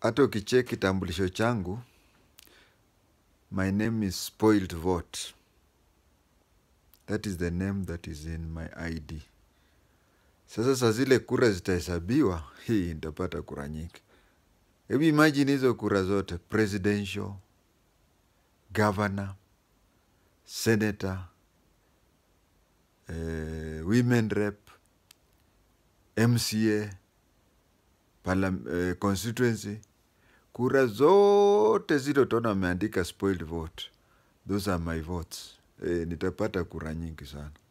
hata ukicheck kitambulisho changu my name is spoiled vote that is the name that is in my id sasa saa zile kura zitahesabiwa hii nitapata kura nyingi hebu imagine hizo kura zote presidential governor senator eh, women rep mca parlam, eh, constituency kura zote zile utaona wameandika spoiled vote those are my votes eh, nitapata kura nyingi sana